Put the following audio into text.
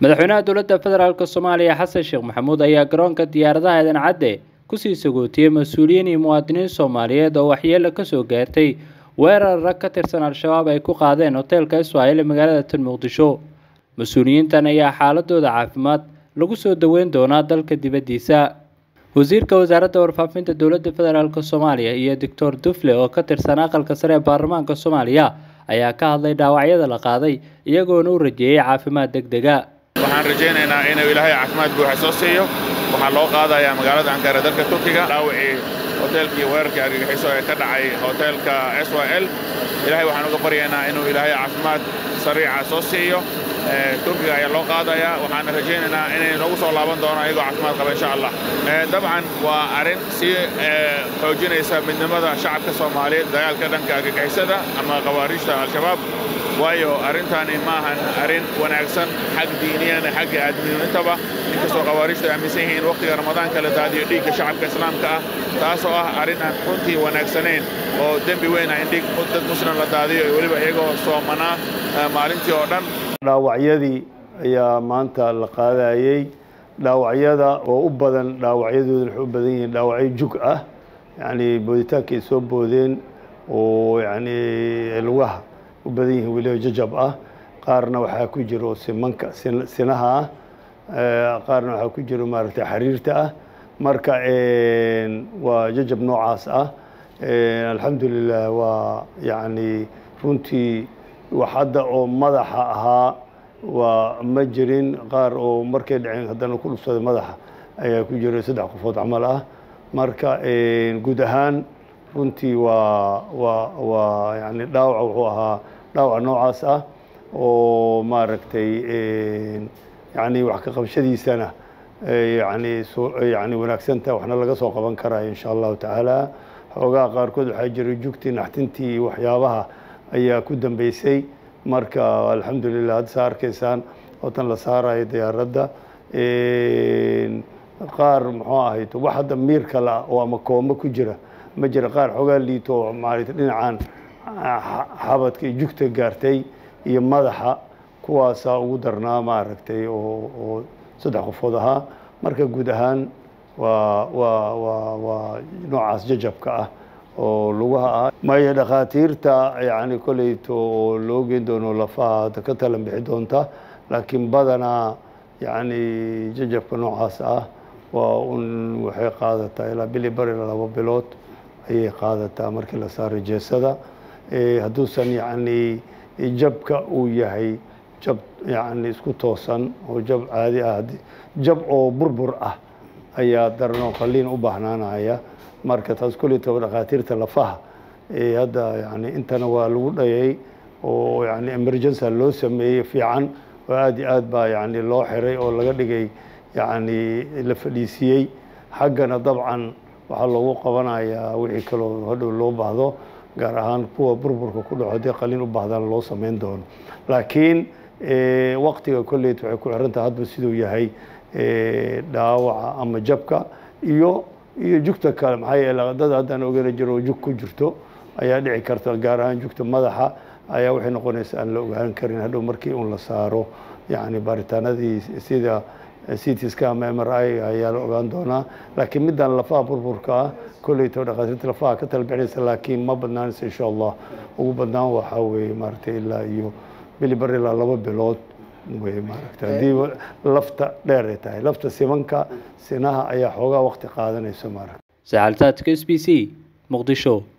madaxweynaha dowladda federaalk soomaaliya xasan sheekh maxamuud ayaa garoonka diyaaradaha eedan cadde kusii sagootiyey mas-uuliyiin iyo muwaadiniin soomaaliyeed oo waxyeelo kasoo gaartay weerar rag ka tirsan al-shabaab ay ku qaadeen hoteelka iswaayil ee magaalada tan muqdisho mas-uuliyiintan ayaa xaaladooda caafimaad lagu soo daweyn doonaa dalka dibaddiisa wasiirka wasaaradda warfaafinta dowladda federaalk soomaaliya iyo doctor dufle oo ka tirsan aqalka sare ee baarlamaanka soomaaliya ayaa ka hadlay dhaawacyada la qaaday iyagoona u rajeeyey caafimaad deg dega waxaan rajaynaynaa inuu ilaahay caafimaad buuxa soo siiyo waxaa loo qaadayaa magaalada ankara dalka turkiga dhaawacii hoteelkii weerarkii argagixiso ee ka dhacay hoteelka s y l ilaahay waxaan uga baryaynaa inuu ilaahay caafimaad sariica soo siiyo turkiga ayaa loo qaadayaa waxaana rajaynaynaa inay noogu soo laaban doono ayagoo caafimaad qaba insha allah dabcan waa arrin sii xoojinaysa midnimada shacabka soomaaliyeed dagaalka dhanka argagixisada ama khawaariijta al-shabaab waayo arrintaani ma ahan arrin wanaagsan xag diiniyan xagga aadminintaba inkastoo khawaariijtu ay aaminsan yihiin wakhtiga ramadaanka la daadiyo dhiigga shacabka islaamka ah taasoo ah arrin aan runtii wanaagsanayn oo dembi weyn ah in dhiig dad muslim la daadiyo iyo weliba iyagoo soomanaa maalintii oo dhan dhaawacyadii ayaa maanta la qaadayey dhaawacyada oo u badan dhaawacyadooda waxay u badan yihiin dhaawacyo jug ah yacni booditaanka ay soo boodeen oo yacni lugaha u badan yihiin weliba jajab ah qaarna waxaa ku jiro simanka sinaha ah qaarna waxaa ku jiro maaragtay xariirta ah marka waa jajab noocaas ah alxamdulilah waa yacni runtii wax hadda oo madaxa ahaa waa ma jirin qaar oo markay dhaceen haddana ku dhufsaday madaxa ayaa ku jiro saddex qofood camal ah marka guud ahaan runtii waa waa waa yani dhaawaca wuxuu ahaa dhaawac noocaas ah oo maaragtay yani wax ka qabshadiisana yani yani wanaagsantaha waxna laga soo qaban karayo insha allahu tacaala xoogaha qaarkood waxaa jira jugtii naxtintii waxyaabaha ayaa ku dambeysay marka alxamdulilah hadda saa arkaysaan ootan la saarayo diyaaradda qaar muxuu ahayd wax hadda miir kale ah oo ama kooma ku jira ma jira qaar xoogaa liito oo maaragtay dhinacan xabadka iyo jugta gaartay iyo madaxa kuwaasaa ugu darnaa maaragtay oo oo saddex qofood ahaa marka guud ahaan waa waa waa waa noocaas jajabka ah oo lugaha ah maya dhakhaatiirta yani koleyto oo loo geyn doono lafaha hadda ka talan bixi doonta laakiin badanaa yani jajabka noocaas ah waa un waxay qaadataa ilaa bili bar ilaa laba bilood ayay qaadataa markii la saaro jeesada hadduusan yani jabka uu yahay jab yani isku toosan oo jab caadi ah jab oo burbur ah ayaa daranoo qaliin u baahnaanaya marka taas kuleytaba dhakhaatiirta lafaha hadda yani intana waa lagu dhayay oo yani emergency loo sameeyey fiican oo aad iyo aad baa yani loo xiray oo laga dhigay yani la fadhiisiyey xaggana dabcan waxaa loogu qabanayaa wixii kaloo hadhow loo baahdo gaar ahaan kuwa burburka ku dhaco haddii qaliin u baahdaan loo samayn doono laakiin waktiga kolleyt waxay ku xiran tahay hadba siduu yahay dhaawaca ama jabka iyo iyo jugta kale maxaa yeele dad haddaan ogana jiro jug ku jirto ayaa dhici karta gaar ahaan jugta madaxa ayaa waxay noqonaysa aan la ogaan karin hadhow markii un la saaro yani baaritaanadii sida citiska ama m r i ayaa la ogaan doonaa laakiin middan lafaha burburka ah kolleyto dhakhaatiirta lafaha ka talbixinaysa laakiin ma badnaanaysa insha allah ugu badnaan waxaa weeye maaragtay ilaa iyo bili bar ilaa laba bilood wey maaragta haddii lafta dheer ay tahay lafta simanka sinaha ayaa xoogaa waqti qaadanayso maaragta saxaltaadka s b c muqdisho